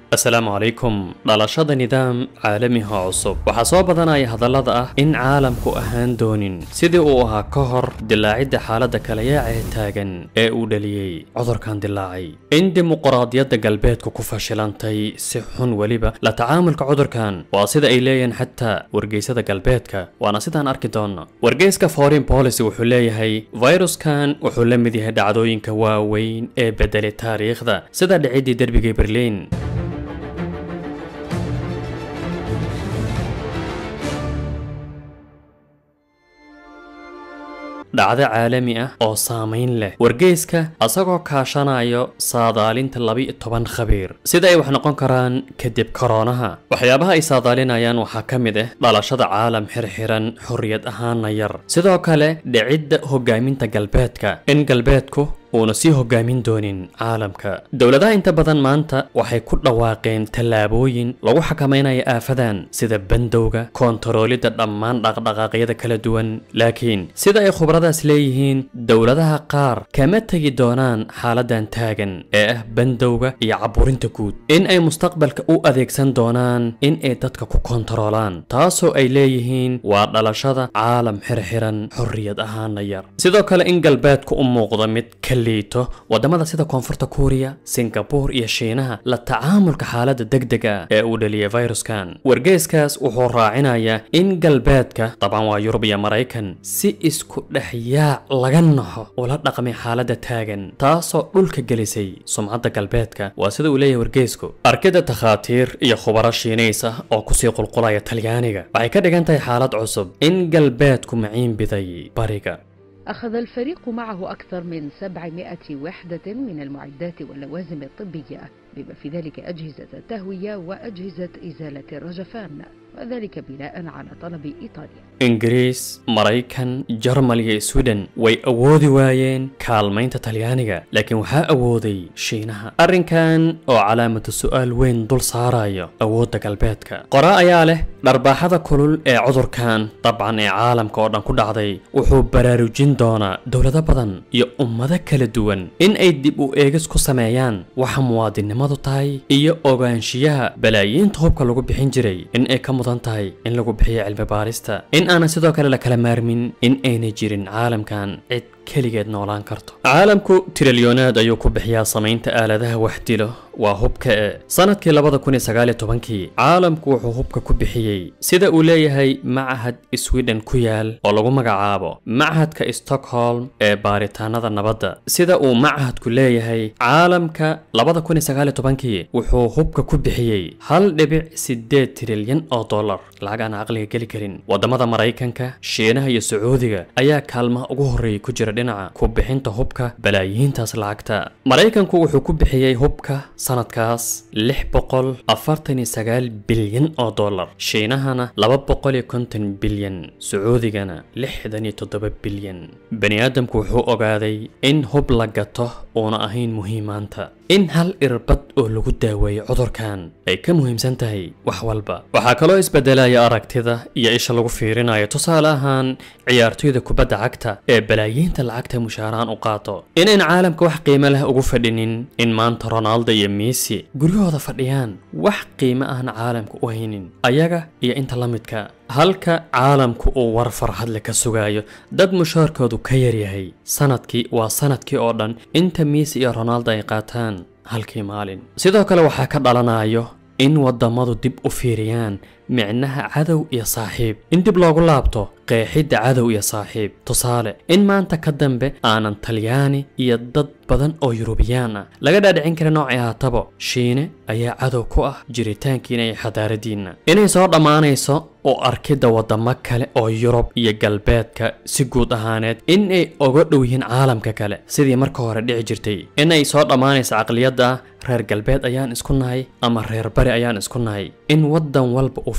asalaamu calaykum dhalashada nidaam caalamiha cusub waxaa soo badanaya hadallada ah in caalamku ahaan doonin sidii uu ahaa ka hor dilaacidda xaaladda kalayaaca ee taagan ee uu dhaliyey cudurkan dilaacay in dimuqraadiyadda galbeedku ku fashilantay si xun weliba la tacaamulka cudurkan waa sida ay leeyihiin xataa wargeysada galbeedka waana sidaan arki doonno wargeyska foreign policy wuxuu leeyahay fayruskan wuxuu la mid yahay dhacdooyinka waaweyn ee bedelay taariikhda sida dhicidii derbigii berliin dhacdo caalami ah oo saamayn leh wargeyska asagoo kaashanayo saadaalinta laba-iyo toban khabiir sida ay wax noqon karaan kadib koroonaha waxyaabaha ay saadaalinayaan waxaa ka mid ah dhalashada caalam xirxiran xorriyad ahaana yar sidoo kale dhicidda hogaaminta galbeedka in galbeedku uuna sii hogaamin doonin caalamka dowladaha inta badan maanta waxay ku dhawaaqeen tallaabooyin lagu xakamaynayo aafadan sida bandowga koontaroolidda dhammaan dhaqdhaqaaqyada kala duwan laakiin sida ay khubradaas leeyihiin dowladaha qaar kama tegi doonaan xaaladan taagan ee ah bandowga iyo caburinta guud in ay mustaqbalka u adeegsan doonaan in ay dadka ku koontaroolaan taasoo ay leeyihiin waa dhalashada caalam xirxiran xorriyad ahaana yar sidoo kale in galbeedku u muuqdo mid liito wadamada sida koonfurta kuuriya singabuur iyo shiinaha la tacaamulka xaaladda degdega ee uu dhaliyay fayruskan wargeyskaas wuxuu raacinayaa in galbeedka daban waa yurub iyo maraykan si isku dhex yaac laga naxo ula dhaqmay xaaladda taagan taasoo dhulka gelisay sumcadda galbeedka waa sida uu leeyahay wargeysku arkida takhaatiir iyo khubaro shiinays ah oo kusii qulqulaya talyaaniga waxay ka dhigan tahay xaalad cusub in galbeedku maciin biday bariga أخذ الفريق معه أكثر من 700 وحدة من المعدات واللوازم الطبية بما في ذلك أجهزة التهوية وأجهزة إزالة الرجفان وذلك بناء على طلب إيطاليا ingiriis maraykan jarmal iyo sweden way awoodi waayeen kaalmaynta talyaaniga laakiin waxaa awooday shiinaha arrinkan oo calaamatu su'aal weyn dul saarayo awoodda galbeedka qora ayaa leh dharbaaxada kulul ee cudurkan dabcan ee caalamka oo dhan ku dhacday wuxuu baraarujin doonaa dowlado badan iyo ummado kala duwan in ay dib u eegis ku sameeyaan waxa muwaadinnimadu tahay iyo ogaanshiyaha balaayiinta hubka lagu bixin jiray in ay ka mudan tahay in lagu bixiyo cilmi baarista in aanan sidoo kale la kala maarmin in ayna jirin caalamkan cid keligeed noolaan karto caalamku trilyonaad ayuu ku bixiyaa samaynta aaladaha wax dilo waa hubka e sanadkii labada kun iyo sagaal iyo tobankii caalamku wuxuu hubka ku bixiyey sida uu leeyahay machad sweden ku yaal oo lagu magacaabo machadka stockholm ee baaritaanada nabadda sida uu machadku leeyahay caalamka labada kun iyo sagaal iyo tobankii wuxuu hubka ku bixiyey hal dhibic sideed trilyan oo dollar lacag aan caqliga geli karin wadamada maraykanka shiinaha iyo sacuudiga ayaa kaalmaha ugu horreeyay ku jira dhinaca ku bixinta hubka balaayiintaas lacagta maraykanku wuxuu ku bixiyey hubka sanadkaas lix boqol afartan iyo sagaal bilyan oo dollar shiinahana laba boqol iyo konton bilyan sacuudigana lixdan iyo toddoba bilyan bani aadamku wuxuu ogaaday in hub la gato uuna ahayn muhiimaanta in hal irbad oo lagu daaweeyo cudurkan ay ka muhiimsan tahay wax walba waxaa kaloo isbedelaya aragtida iyo isha lagu fiirinayo tusaale ahaan ciyaartoyda kubadda cagta ee balaayiinta lacagta mushaaraan u qaato inayn caalamka wax qiimo leh ugu fadhinin in maanta ronaldo iyo messi guryahooda fadhiyaan wax qiimo ahna caalamka u haynin ayaga iyo inta la midka halka caalamku uu war farxadle ka sugayo dad mushaarkoodu ka yaryahay sanadkii waa sanadkii oo dhan inta messi iyo ronaldo ay qaataan halkii maalin sidoo kale waxaa ka dhalanayo in wadamadu dib u fiiriyaan micnaha cadow iyo saaxiib in dib loogu laabto qeexidda cadow iyo saaxiib tusaale in maanta ka dambe aanan talyaani iyo dad badan oo yurubiyaan ah laga dhaadhicin kara noocay ahaatabo shiine ayaa cadow ku ah jiritaankiina iyo xadaaradiinna inay soo dhammaanayso oo arkidda wadamo kale oo yurub iyo galbeedka si guud ahaaneed in ay oga dhow yihiin caalamka kale sidii marka hore dhici jirtay in ay soo dhammaanayso caqliyadda reer galbeed ayaan isku nahay ama reer bari ayaan isku nahay in waddan walba uu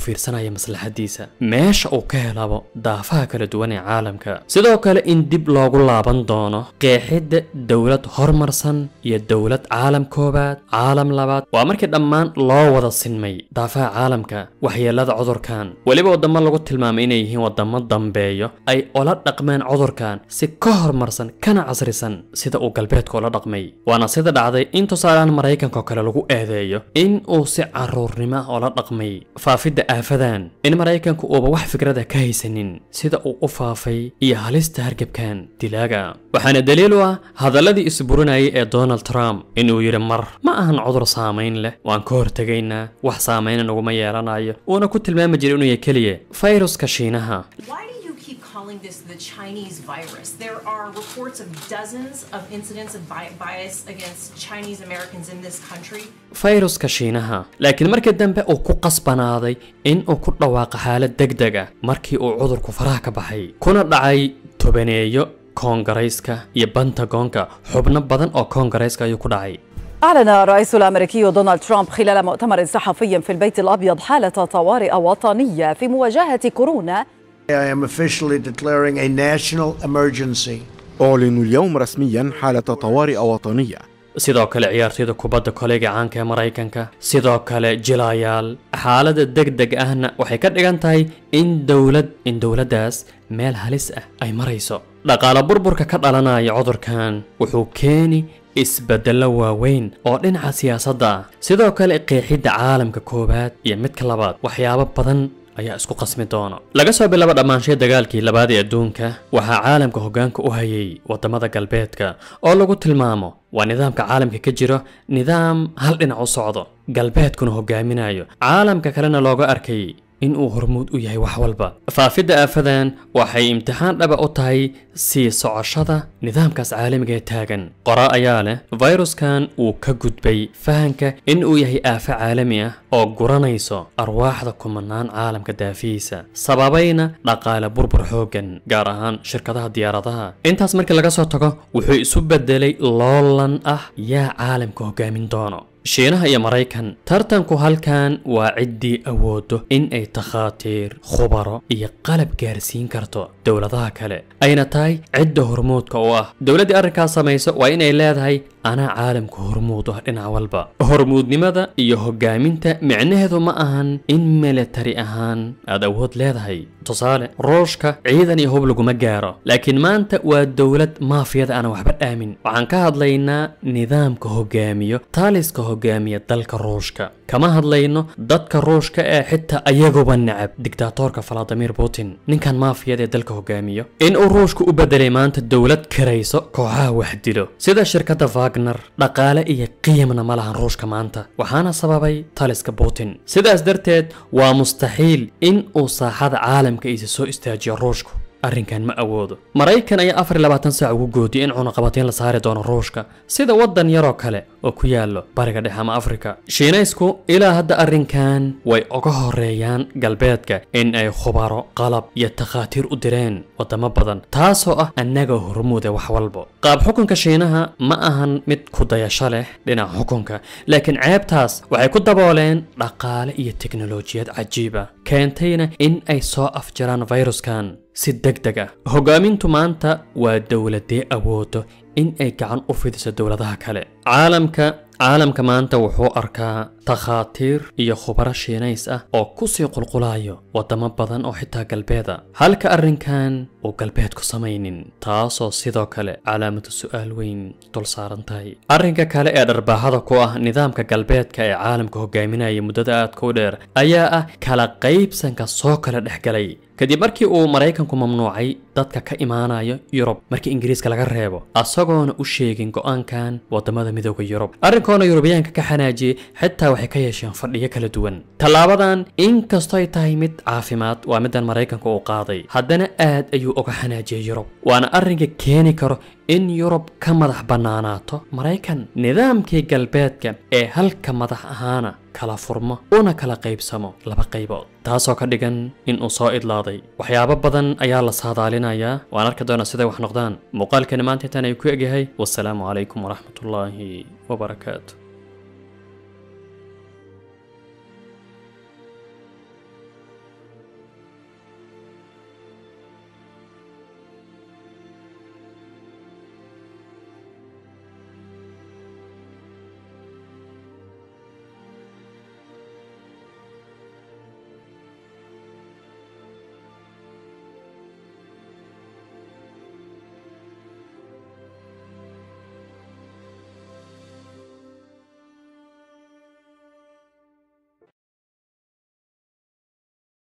fiirsanaya maslaxadiisa meesha uu ka helabo daafaha kala duwan ee caalamka sidoo kale in dib loogu laaban doono qeexidda dowlad hormarsan iyo dowlad caalam koobaad caalam labaad waa markii dhammaan loo wada sinmay daafaha caalamka waxyeelada cudurkan weliba wadamo lagu tilmaamay inay yihiin wadamo dambeeyo ay ola dhaqmeen cudurkan si ka hormarsan kana casrisan sida uu galbeedka ula dhaqmay waana sida dhacday in tusaalehaan maraykanka oo kale lagu eedeeyo in uu si caruurnimo ah oola dhaqmay faafidda aafadan in maraykanku uuba wax fikrada ka haysanin sida uu u faafay iyo halista hargebkan dilaaga waxaana daliil u ah hadalladii isburinayay ee donald trump inuu yidhi mar ma ahan cudur saamayn leh waan ka hortegaynaa wax saameyna naguma yeelanayo uuna ku tilmaami jiray inuu yahay keliya fayruska shiinaha Why do you keep calling this the Chinese virus? There are reports of dozens of incidents of bi- bias against Chinese Americans in this country. fayruska shiinaha laakiin markii dambe uu ku qasbanaaday in uu ku dhawaaqo xaalad degdeg ah markii uu cudurku faraha ka baxay kuna dhacay tobaneeyo koongarayska iyo bantagoonka xubno badan oo koongarayska ayuu ku dhacay أعلن الرئيس الأمريكي دونالد ترامب خلال مؤتمر صحفي في البيت الأبيض حالة طوارئ وطنية في مواجهة كورونا I am officially declaring a national emergency. أعلن اليوم رسميا حالة طوارئ وطنية sidoo kale ciyaartoyda kubadda koleyga caanka ee maraykanka sidoo kale jilayaal xaaladda degdeg ahna waxay ka dhigan tahay in dowlad in dowladdaas meel halis ah ay marayso dhaqaale burburka ka dhalanaya cudurkan wuxuu keeni isbeddello waaweyn oo dhinaca siyaasadda ah sidoo kale qeexidda caalamka koowaad iyo midka labaad waxyaabo badan ayaa isku qasmi doona laga soo bilaabo dhammaanshiya dagaalkii labaad ee adduunka waxaa caalamka hoggaanka u hayay waddamada galbeedka oo lagu tilmaamo waa nidaamka caalamka ka jiro nidaam hal dhinac u socdo galbeedkuna hogaaminayo caalamka kalena looga arkay in uu hormuud u yahay wax walba faafidda aafadan waxay imtixaan dhaba u tahay sii socoshada nidaamkaas caalamiga ee taagan qora ayaa leh fayruskan uu ka gudbay fahanka in uu yahay aafo caalami ah oo guranayso arwaaxda kumanaan caalamka daafihiisa sababayna dhaqaale burbur xooggan gaar ahaan shirkadaha diyaaradaha intaas markii laga soo tago wuxuu isu bedelay loolan ah yaa caalamka hogaamin doono shiinaha iyo maraykan tartanku halkan waa ciddii awoodo in ay takhaatiir khubaro iyo qalab gaarsiin karto dowladaha kale ayna tahay cidda hormuudka u ah dowladdii arrinkaas samayso waa inay leedahay anaa caalamka hormuud u ah dhinac walba hormuudnimada iyo hogaaminta micnaheedu ma ahan in militari ahaan aad awood leedahay tusaale ruushka ciidan iyo hub laguma gaaro laakiin maanta waa dowlad maafiyada aan waxba dhaamin waxaan ka hadlaynaa nidaamka hogaamiyo taaliska hogaamiya dalka ruushka kama hadlayno dadka ruushka ee xitaa ayaguba necab dictaatorka valadimir putin ninkan maafiyada ee dalka hogaamiyo in uu ruushka u bedelay maanta dowlad karayso kooxaha wax dilo sida shirkadda wagner dhaqaale iyo qiimna ma lahan ruushka maanta waxaana sababay taliska putin sidaas darteed waa mustaxiil in uu saaxada caalamka isa soo istaajiyo ruushku arrinkan ma awoodo maraykan ayaa afar iyo labaatan saac ugu goodiyay in cunaqabateyn la saari doono ruushka sida waddan yaroo kale oo ku yaallo bariga dhexe ama afrika shiinaysku ilaa hadda arrinkan way uga horeeyaan galbeedka in ay khubaro qalab iyo takhaatiir u direen waddamo badan taasoo ah annaga hormuude wax walbo qaab xukunka shiinaha ma ahan mid ku dayasho leh dhinaca xukunka laakiin ceebtaas waxay ku dabooleen dhaqaale iyo teknolojiyad cajiib ah keentayna in ay soo afjaraan fayruskan si deg deg ah hogaamintu maanta waa dowladee awoodo in ay gacan u fidiso dowladaha kale caalamka caalamka maanta wuxuu arkaa takhaatiir iyo khubaro shiinays ah oo kusii qulqulayo waddamo badan oo xitaa galbeeda halka arrinkan uu galbeedku samaynin taasoo sidoo kale calaamadu su'aal weyn dul saaran tahay arrinka kale ee dharbaaxada ku ah nidaamka galbeedka ee caalamka hogaaminaya muddada aadka u dheer ayaa ah kala qaybsanka soo kala dhexgalay kadib markii uu maraykanku mamnuucay dadka ka imaanayo yurub markii ingiriiska laga reebo asagoona u sheegin go'aankan waddamada midooda yurub arrinkoona yurubiyaanka ka xanaajiyey xitaa waxay ka yeesheen fadhiyo kala duwan tallaabadan inkastoo ay tahay mid caafimaad waa middan maraykanka uu qaaday haddana aad ayuu uga xanaajiyey yurub waana arrinka keeni karo in yurub ka madax bannaanaato maraykan nidaamkii galbeedka ee halka madax ahaana kala furmo una kala qaybsamo laba qaybood taasoo ka dhigan in uu soo idlaaday waxyaabo badan ayaa la saadaalinayaa waan arki doonaa siday wax noqdaan muuqaalkani maanta intaan ay ku egyahay wasalaamu calaykum waraxmatullaahi wabarakaatu